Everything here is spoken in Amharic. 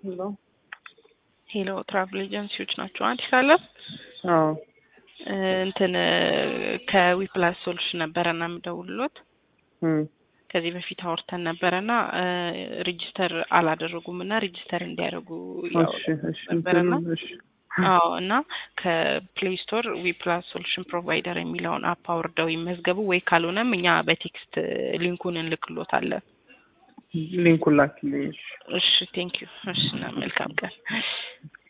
ሄሎ ሄሎ ትራቭል ኤጀንሲዎች ናቸው። አዲስ አለም አዎ እንትን ከዊፕላስ ሶሉሽን ነበረና የምደውልሎት እም ከዚህ በፊት አውርተን ነበረና ሬጂስተር አላደረጉም እና ሬጂስተር እንዲያደርጉ እሺ እሺ ነበረና እንትኑን እሺ አዎ እና ከፕሌይ ስቶር ዊፕላስ ሶሉሽን ፕሮቫይደር የሚለውን አፕ አውርደው ይመዝገቡ ወይ ካልሆነም እኛ በቴክስት ሊንኩን እንልክሎታለን። ሊንኩን ላክልኝ። እሺ እሺ ቴንክ ዩ። እሺ እና መልካም ቀን።